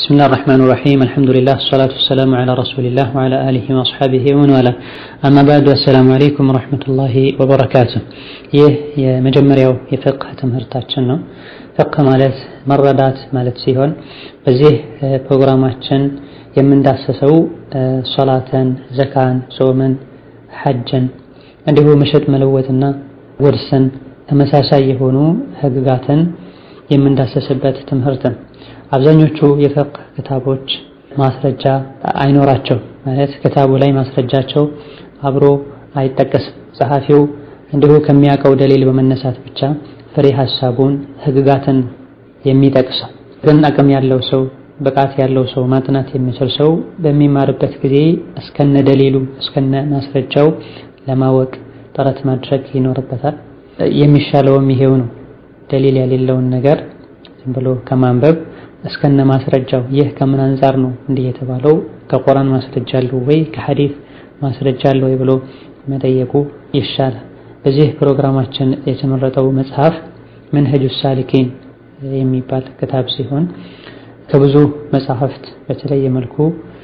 بسم الله الرحمن الرحيم الحمد لله الصلاة والسلام على رسول الله وعلى آله وأصحابه ومن والاه أما بعد السلام عليكم ورحمة الله وبركاته ይህ የመጀመሪያው የፍቅህ ትምህርታችን ነው። ፍቅህ ማለት መረዳት ማለት ሲሆን በዚህ ፕሮግራማችን የምንዳሰሰው ሶላትን፣ ዘካን፣ ጾምን፣ ሐጅን እንዲሁ መሸጥ መለወጥና ውርስን ተመሳሳይ የሆኑ ህግጋትን የምንዳሰስበት ትምህርት ነው። አብዛኞቹ የፍቅህ ክታቦች ማስረጃ አይኖራቸው ማለት ክታቡ ላይ ማስረጃቸው አብሮ አይጠቀስም። ጸሐፊው እንዲሁ ከሚያውቀው ደሊል በመነሳት ብቻ ፍሬ ሐሳቡን ህግጋትን የሚጠቅሰው ግን አቅም ያለው ሰው ብቃት ያለው ሰው ማጥናት የሚችል ሰው በሚማርበት ጊዜ እስከነ ደሊሉ እስከነ ማስረጃው ለማወቅ ጥረት ማድረግ ይኖርበታል። የሚሻለውም ይሄው ነው። ደሊል የሌለውን ነገር ዝም ብሎ ከማንበብ እስከነ ማስረጃው ይህ ከምን አንጻር ነው እንዲህ የተባለው ከቁርአን ማስረጃ አለው ወይ ከሐዲስ ማስረጃ አለው ወይ ብሎ መጠየቁ ይሻላል። በዚህ ፕሮግራማችን የተመረጠው መጽሐፍ መንሀጁ ሳሊኪን የሚባል ክታብ ሲሆን ከብዙ መጽሐፍት በተለየ መልኩ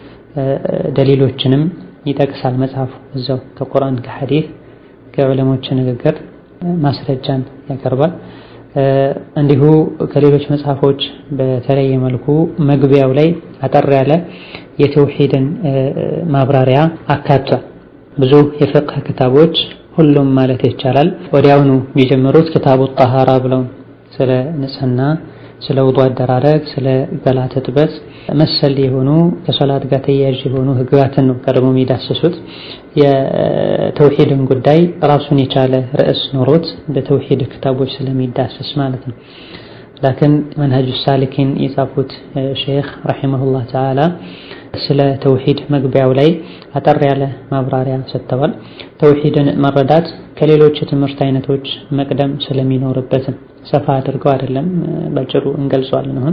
ደሊሎችንም ይጠቅሳል። መጽሐፉ እዛው ከቁርአን ከሐዲስ ከዑለሞች ንግግር ማስረጃን ያቀርባል። እንዲሁ ከሌሎች መጽሐፎች በተለየ መልኩ መግቢያው ላይ አጠር ያለ የተውሂድን ማብራሪያ አካቷል። ብዙ የፍቅህ ክታቦች ሁሉም ማለት ይቻላል ወዲያውኑ የሚጀምሩት ክታቡ ጣሃራ ብለው ስለ ንጽህና፣ ስለ ውዱ አደራረግ፣ ስለ ገላ ትጥበት መሰል የሆኑ ከሶላት ጋር ተያያዥ የሆኑ ህግጋትን ነው ቀድሞ የሚዳስሱት። የተውሂድን ጉዳይ ራሱን የቻለ ርዕስ ኖሮት በተውሂድ ክታቦች ስለሚዳሰስ ማለት ነው። ላኪን መንሀጁ ሳሊኪን የጻፉት ሼክ ረሒመሁላህ ተዓላ ስለ ተውሂድ መግቢያው ላይ አጠር ያለ ማብራሪያ ሰጥተዋል። ተውሂድን መረዳት ከሌሎች የትምህርት አይነቶች መቅደም ስለሚኖርበትም ሰፋ አድርገው አይደለም ባጭሩ እንገልጸዋለን። አሁን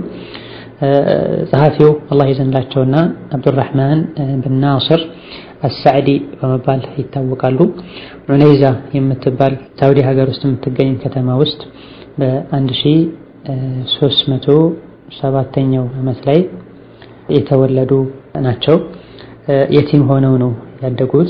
ጸሐፊው አላህ ይዘንላቸውና አብዱራህማን ብን ናስር አሳዕዲ በመባል ይታወቃሉ። ዑነይዛ የምትባል ሳውዲ ሀገር ውስጥ የምትገኝ ከተማ ውስጥ በአንድ ሺህ ሦስት መቶ ሰባተኛው ዓመት ላይ የተወለዱ ናቸው። የቲም ሆነው ነው ያደጉት።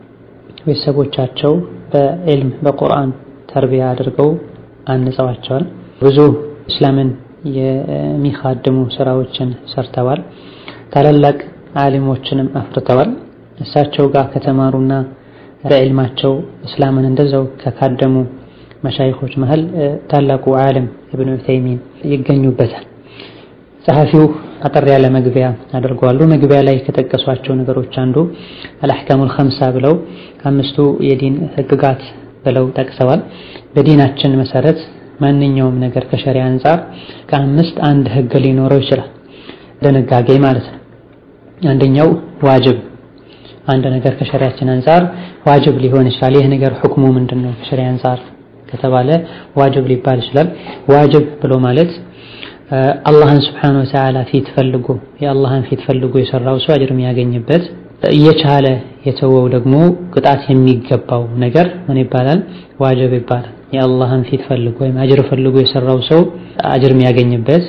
ቤተሰቦቻቸው በዕልም በቁርአን ተርቢያ አድርገው አንጸዋቸዋል። ብዙ እስላምን የሚኻድሙ ስራዎችን ሰርተዋል። ታላላቅ ዓሊሞችንም አፍርተዋል። እሳቸው ጋር ከተማሩና በዕልማቸው እስላምን እንደዛው ከካደሙ መሻይኾች መሃል ታላቁ ዓለም ኢብኑ ዑተይሚን ይገኙበታል። ጸሐፊው አጠር ያለ መግቢያ አድርገዋሉ። መግቢያ ላይ ከጠቀሷቸው ነገሮች አንዱ አልአሕካሙል ኸምሳ ብለው አምስቱ የዲን ህግጋት ብለው ጠቅሰዋል። በዲናችን መሰረት ማንኛውም ነገር ከሸሪያ አንጻር ከአምስት አንድ ህግ ሊኖረው ይችላል። ድንጋጌ ማለት ነው። አንደኛው ዋጅብ፣ አንድ ነገር ከሸሪያችን አንጻር ዋጅብ ሊሆን ይችላል። ይህ ነገር ሁክሙ ምንድን ነው ከሸሪያ አንጻር ከተባለ ዋጅብ ሊባል ይችላል። ዋጅብ ብሎ ማለት አላህን ስብሓነሁ ወተዓላ ፊት ፈልጎ የአላህን ፊት ፈልጎ የሰራው ሰው አጅር የሚያገኝበት እየቻለ የተወው ደግሞ ቅጣት የሚገባው ነገር ምን ይባላል? ዋጅብ ይባላል። የአላህን ፊት ፈልጎ ወይም አጅር ፈልጎ የሰራው ሰው አጅር የሚያገኝበት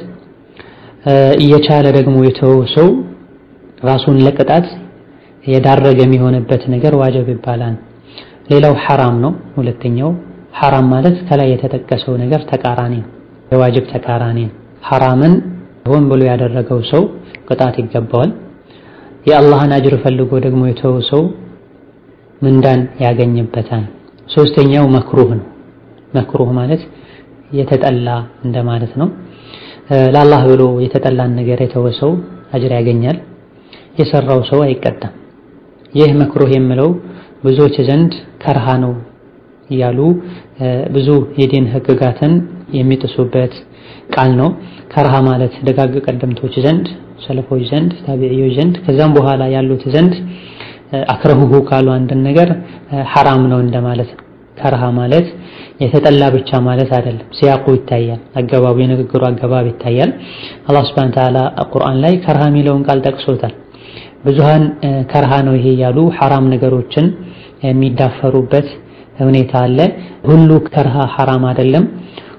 እየቻለ ደግሞ የተወው ሰው ራሱን ለቅጣት የዳረገ የሚሆንበት ነገር ዋጅብ ይባላል። ሌላው ሐራም ነው። ሁለተኛው ሐራም ማለት ከላይ የተጠቀሰው ነገር ተቃራኒ ነው። የዋጅብ ተቃራኒ ነው። ሐራምን ሆን ብሎ ያደረገው ሰው ቅጣት ይገባዋል። የአላህን አጅር ፈልጎ ደግሞ የተወው ሰው ምንዳን ያገኝበታል። ሶስተኛው መክሩህ ነው። መክሩህ ማለት የተጠላ እንደማለት ነው። ለአላህ ብሎ የተጠላን ነገር የተወ ሰው አጅር ያገኛል፣ የሰራው ሰው አይቀጣም። ይህ መክሩህ የምለው ብዙዎች ዘንድ ከርሃ ነው እያሉ ብዙ የዲን ህግጋትን የሚጥሱበት ቃል ነው። ከርሃ ማለት ደጋግ ቀደምቶች ዘንድ ሰለፎች ዘንድ ታቢዒዎች ዘንድ ከዛም በኋላ ያሉት ዘንድ አክረሁሁ ካሉ አንድን ነገር ሐራም ነው እንደማለት ነው። ከርሃ ማለት የተጠላ ብቻ ማለት አይደለም። ሲያቁ ይታያል፣ አገባቡ የንግግሩ አገባብ ይታያል። አላህ ሱብሓነሁ ወተዓላ ቁርአን ላይ ከርሃ የሚለውን ቃል ጠቅሶታል። ብዙሃን ከርሃ ነው ይሄ ያሉ ሐራም ነገሮችን የሚዳፈሩበት ሁኔታ አለ። ሁሉ ከርሃ ሐራም አይደለም።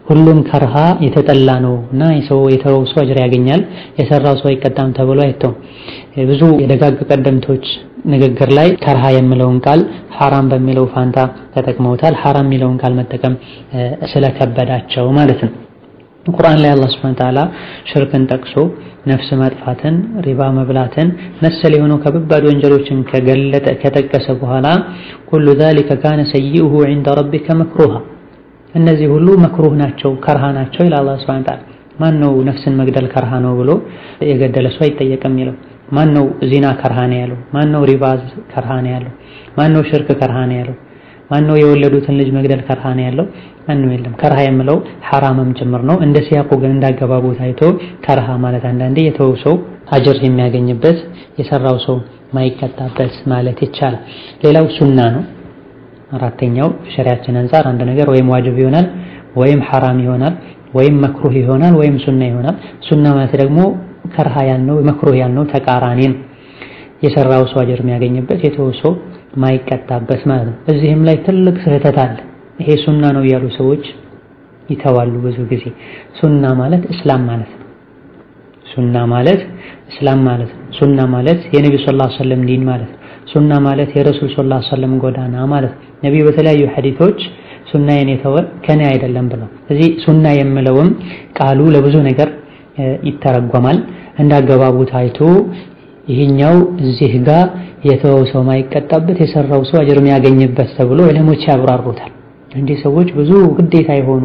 ሁሉም ከርሃ የተጠላ ነው እና የሰው የተወው ሰው አጅር ያገኛል የሰራው ሰው አይቀጣም ተብሎ አይተውም። ብዙ የደጋግ ቀደምቶች ንግግር ላይ ከርሃ የሚለውን ቃል ሐራም በሚለው ፋንታ ተጠቅመውታል። ሐራም የሚለውን ቃል መጠቀም ስለከበዳቸው ማለት ነው። ቁርአን ላይ አላህ ሱብሓነሁ ወተዓላ ሽርክን ጠቅሶ ነፍስ ማጥፋትን፣ ሪባ መብላትን መሰል የሆኑ ከባድ ወንጀሎችን ከገለጠ ከጠቀሰ በኋላ ኩሉ ዛሊከ ካነ ሰይኡሁ ዒንደ ረቢከ መክሩሃ እነዚህ ሁሉ መክሩህ ናቸው ከርሃ ናቸው ይላል አላህ ሱብሓነሁ ወተዓላ። ማን ነው ነፍስን መግደል ከርሃ ነው ብሎ የገደለ ሰው አይጠየቅም የሚለው? ማን ነው ዚና ከርሃ ነው ያለው? ማን ነው ሪባ ከርሃ ነው ያለው? ማን ነው ሽርክ ከርሃ ነው ያለው? ማን ነው የወለዱትን ልጅ መግደል ከርሃ ነው ያለው? ማንም የለም። ከርሃ የምለው ሐራምም ጭምር ነው። እንደ ሲያቁ ግን እንዳገባቡ ታይቶ ከርሃ ማለት አንዳንዴ የተወው ሰው አጅር የሚያገኝበት የሰራው ሰው ማይቀጣበት ማለት ይቻላል። ሌላው ሱና ነው። አራተኛው ሸሪያችን አንፃር አንድ ነገር ወይም ዋጅብ ይሆናል ወይም ሐራም ይሆናል ወይም መክሩህ ይሆናል ወይም ሱና ይሆናል። ሱና ማለት ደግሞ ከርሃ ያልነው መክሩህ ያልነው ተቃራኒ ነው። የሰራው ሰው አጅር የሚያገኝበት የተወው ሰው ማይቀጣበት ማለት ነው። እዚህም ላይ ትልቅ ስህተት አለ። ይሄ ሱና ነው እያሉ ሰዎች ይተዋሉ። ብዙ ጊዜ ሱና ማለት እስላም ማለት ነው። ሱና ማለት እስላም ማለት ነው። ሱና ማለት የነብዩ ሰለላሁ ዐለይሂ ወሰለም ዲን ማለት ነው። ሱና ማለት የረሱል ሰለላሁ ዐለይሂ ወሰለም ጎዳና ማለት ነው። ነብዩ በተለያዩ ሐዲቶች ሱናዬን የተወ ከኔ አይደለም ብለው እዚህ ሱና የምለውም ቃሉ ለብዙ ነገር ይተረጎማል። እንዳገባቡ ታይቶ ይሄኛው እዚህ ጋር የተወው ሰው ማይቀጣበት የሰራው ሰው አጅር የሚያገኝበት ተብሎ ዕለሞች ያብራሩታል። እንዲህ ሰዎች ብዙ ግዴታ የሆኑ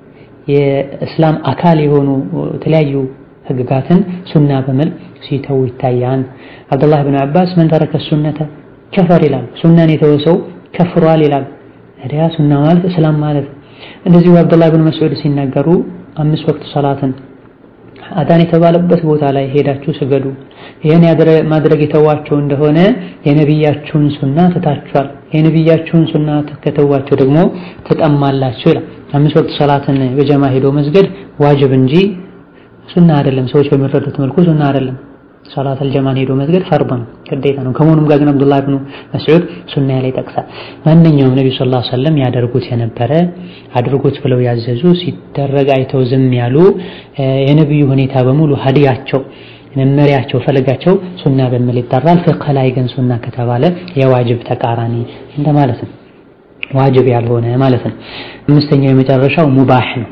የእስላም አካል የሆኑ የተለያዩ ህግጋትን ሱና በመል ሲተው ይታያል። አብዱላህ ብን አባስ መን ተረከ ሱነተ ከፈር ይላል። ሱናን የተወ ሰው ከፍሯል ይላል። ታዲያ ሱና ማለት እስላም ማለት እንደዚሁ አብዱላህ ብን መስዑድ ሲናገሩ አምስት ወቅት ሰላትን አዳን የተባለበት ቦታ ላይ ሄዳችሁ ስገዱ። ይህን ማድረግ የተዋቸው እንደሆነ የነቢያችሁን ሱና ትታችኋል። የነቢያችሁን ሱና ከተዋቸው ደግሞ ትጠማላችሁ ይላል። አምስት ወቅት ሰላትን በጀማ ሄዶ መስገድ ዋጅብ እንጂ ሱና አይደለም። ሰዎች በሚረዱት መልኩ ሱና አይደለም። ሰላት አልጀማን ሄዶ መስገድ ፈርድ ነው፣ ግዴታ ነው። ከመሆኑም ጋር ግን አብዱላህ ብኑ መስዑድ ሱና ላይ ጠቅሳል። ማንኛውም ነብዩ ሰለላሁ ዐለይሂ ወሰለም ያደርጉት የነበረ አድርጉት ብለው ያዘዙ ሲደረግ አይተው ዝም ያሉ የነብዩ ሁኔታ በሙሉ ሀዲያቸው መመሪያቸው ፈለጋቸው ሱና በሚል ይጠራል። ፍቅህ ላይ ግን ሱና ከተባለ የዋጅብ ተቃራኒ እንደማለት ነው፣ ዋጅብ ያልሆነ ማለት ነው። አምስተኛው የመጨረሻው ሙባህ ነው።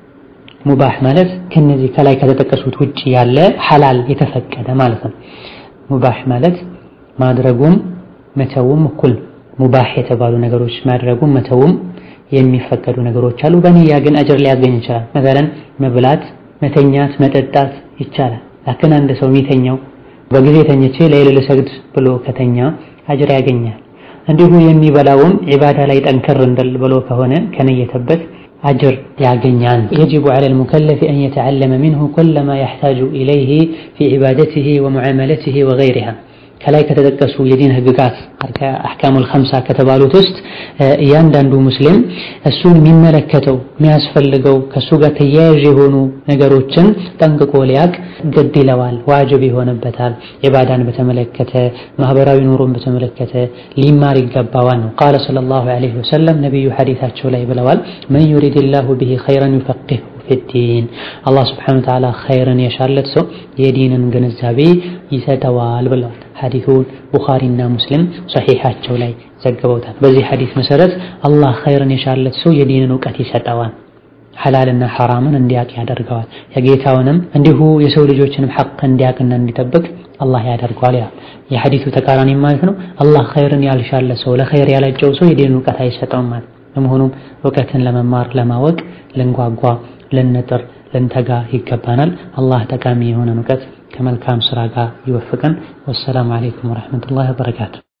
ሙባህ ማለት ከነዚህ ከላይ ከተጠቀሱት ውጭ ያለ ሐላል የተፈቀደ ማለት ነው። ሙባህ ማለት ማድረጉም መተውም እኩል ሙባህ የተባሉ ነገሮች ማድረጉም መተውም የሚፈቀዱ ነገሮች አሉ። በንያ ግን አጅር ሊያገኝ ይችላል። መሰለን መብላት፣ መተኛት፣ መጠጣት ይቻላል። ላክን አንድ ሰው የሚተኛው በጊዜ ተኝቼ ለይል ልሰግድ ብሎ ከተኛ አጅር ያገኛል። እንዲሁ የሚበላውም ዒባዳ ላይ ጠንከር እንደል ብሎ ከሆነ ከነየተበት አጅር ያገኛል። የጅቡ ዐለል ሙከለፊ አን የተዐለመ ሚንሁ ኩለ ማ የሕታጁ ኢለይሂ ፊ ዒባደቲሂ ወሙዓመለቲሂ ወገይሪሃ ከላይ ከተጠቀሱ የዲን ህግጋት አሕካሙል ኸምሳ ከተባሉት ውስጥ እያንዳንዱ ሙስሊም እሱን የሚመለከተው የሚያስፈልገው ከእሱ ጋር ተያያዥ የሆኑ ነገሮችን ጠንቅቆ ሊያቅ ግድ ይለዋል፣ ዋጅብ ይሆንበታል። ኢባዳን በተመለከተ ማህበራዊ ኑሮን በተመለከተ ሊማር ይገባዋል ነው። ቃለ ሰለላሁ ዐለይሂ ወሰለም ነቢዩ ሐዲታቸው ላይ ብለዋል፣ መን ዩሪድላሁ ቢሂ ኸይረን ዩፈቂሁ ፊዲን አላህ ስብሐነሁ ወተዓላ ኸይርን የሻለት ሰው የዲንን ግንዛቤ ይሰጠዋል ብለዋል። ሐዲሱን ቡኻሪና ሙስሊም ሰሒሓቸው ላይ ዘግበውታል። በዚህ ሐዲስ መሰረት አላህ ኸይርን የሻለት ሰው የዲንን እውቀት ይሰጠዋል፣ ሐላልና ሐራምን እንዲያቅ ያደርገዋል። የጌታውንም እንዲሁ የሰው ልጆችንም ሐቅ እንዲያቅና እንዲጠብቅ አላህ ያደርገዋል። ያ የሐዲሱ ተቃራኒ ማለት ነው። አላህ ኸይርን ያልሻለ ሰው ለኸይር ያለጨው ሰው የዲንን እውቀት አይሰጠውም ማለት በመሆኑም እውቀትን ለመማር ለማወቅ ልንጓጓ ልንጥር ልንተጋ ይገባናል። አላህ ጠቃሚ የሆነን እውቀት ከመልካም ስራ ጋር ይወፍቀን። ወሰላሙ አለይኩም ወረሕመቱላሂ ወበረካቱ።